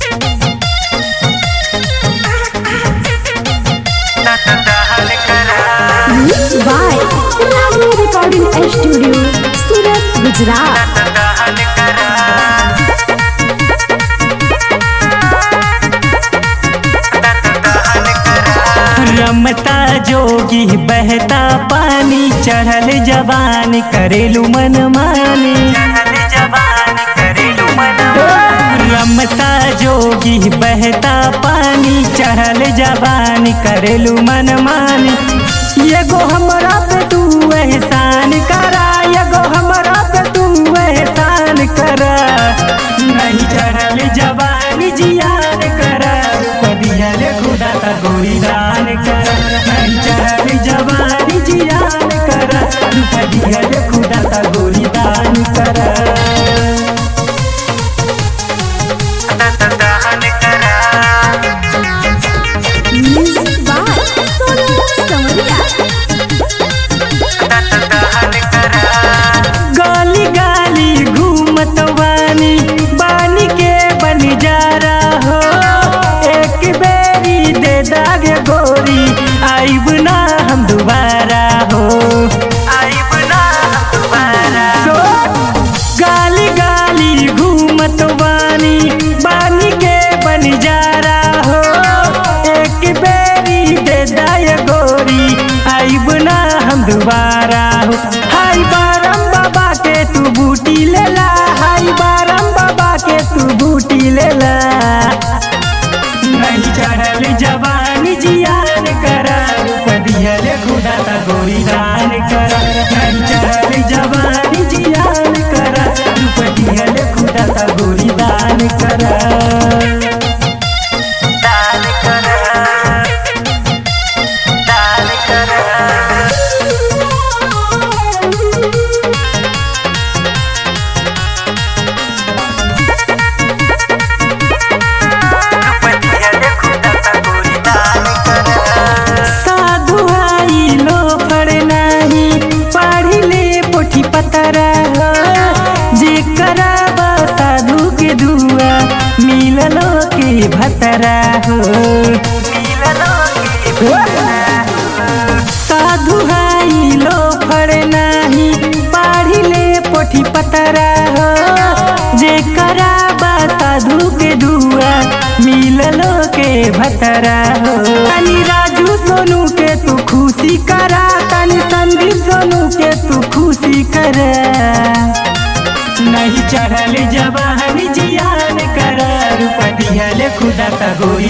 Mixed by Ragni Recording Studio, Surat, Gujarat. रमता जोगी बहता पानी चढ़ल जवान करेलू मन मानी रमता जोगी बहता पानी चढ़ल जवान करेलू मन मानी एगो हमरा पे तू एहसान करा एगो हमरा पे तू एहसान करा नहीं चढ़ल जवानी जियान करा कदियल खुदा का गोरी दान करा नहीं चढ़ल जवानी जियान करा कदियल खुदा का गोरी दान करा Music by Sonu Samaria. गाली गाली घूमत वानी बानी के बन जा रहा हो एक बेरी दे दागे गोरी आइब ना हम दोबारा हो आइब ना हम दोबारा सो गाली गाली घूमत वानी बानी के बन जा रहा हो एक बेरी दे दाए गोरी आइब ना हम दोबारा हो हाय बारम बाबा के तू बूटी लेला हाय बारम बाबा के तू बूटी लेला नहीं चढ़ल जवानी जियान करा कदियल खुदा ता गोरी दान करा नहीं चढ़ल जवानी जियान करा कदियल खुदा ता गोरी दान करा दान करा दान करा साधु आई लो पढ़ नाही पढ़ी ले पोठी पतरा जे कराबा साधु के दुआ मिललो के भतरा हो साधु आई लो पढ़ नाही पढ़ी ले पोठी पतरा हो जे कराबा साधु के दुआ मिललो के भतरा हो तनी राजू सोनू के तू खुशी करा तनी संदीप सोनू के तू खुशी करा नहीं चढ़ल जवान जियान कर रूप दिहल खुदा का गोरी